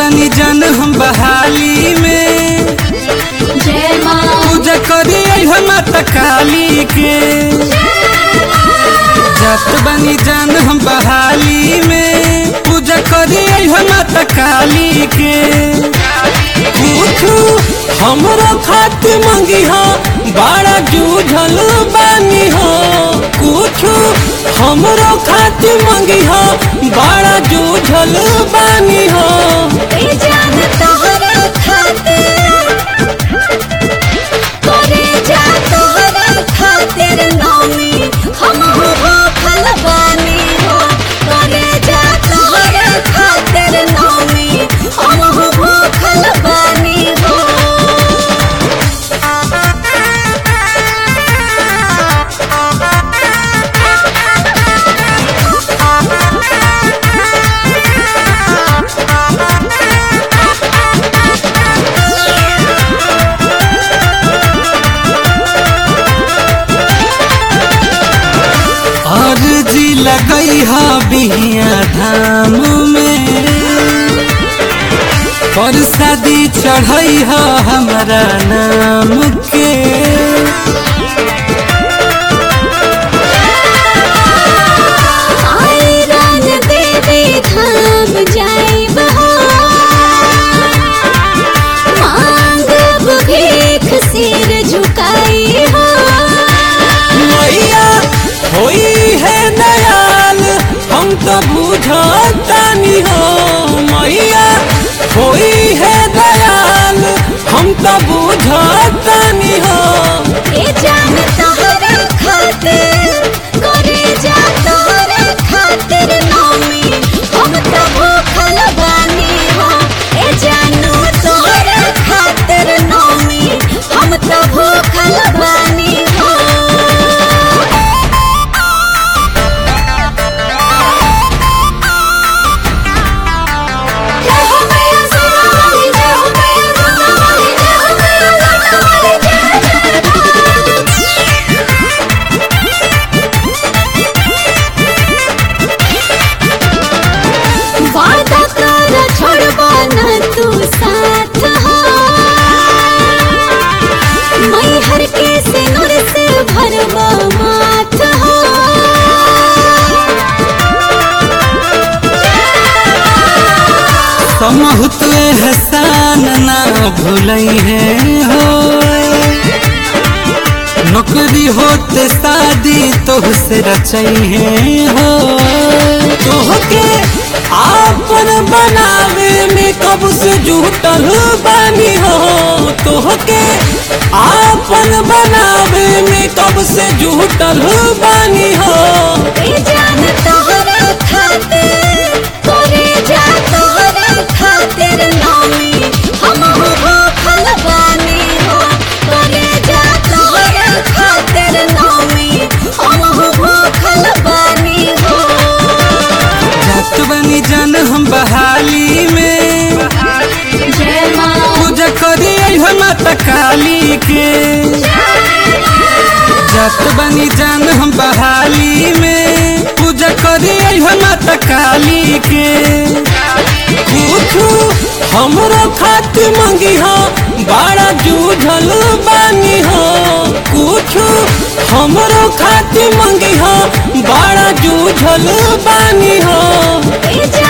बनी जन हम बहाली में जय माँ पूजा करी हम माता काली के जात बनी जन हम बहाली में पूजा करी हम माता काली के पूछू हमरो खातिर मंगी हो बड़ा जूझल बानी हो पूछू हमरो खातिर मंगी हो बड़ा जूझल बानी हो ए जान तोहरा खातिर करे जा तोहरा खातिर नौमी हम हो भूखल बानी हो करे जा तोहरा खातिर नौमी हम हो भूखल बानी हो अर्जी लगई हा बिहिया धाम में पर शादी चढ़ई हा हमारा नाम के आयरन देवी धाम जाइब हो मांगब भीख सिर झुकाई हो मैया होई है दयाल हम तो बुझतानी हो मैया होई है दयाल हम तो बुझतानी हो ए जान तोहरा खातिर करे जा तोहरा खातिर नौमी हम तो भूखल बानी हो ए जानू तोहरा खातिर नौमी हम तो भूखल बानी हो जय हो मैया सोनाली जय हो मैया सोनाली जय हो मैया सोनाली जय वादा कर छोड़बा न तू साथ हो मैहर के सिनुर से भरबा माथ हो समहुत एहसान ना भूलई है हो नौकरी होते शादी तोहसे रचई है हो तोहके आपन बनावे में कब से जुटल बानी हो तोहके आपन बनावे में कब से जुटल बानी हो ए जान तोहरा खातिर करे जा तोहरा खातिर नौमी हम हो भूखल बानी हो करे जा तोहरा खातिर नौमी हम हो भूखल बानी हो जात बनी जन हम बहाली में जय माँ पूजा करी हम माता काली के जात बनी जन हम बहाली में पूजा करी हम माता काली के पूछू हमरो खातिर मंगी हो बड़ा जूझल बानी हो पूछू हमरो खातिर मंगी हो बड़ा जूझल बानी हो ए जा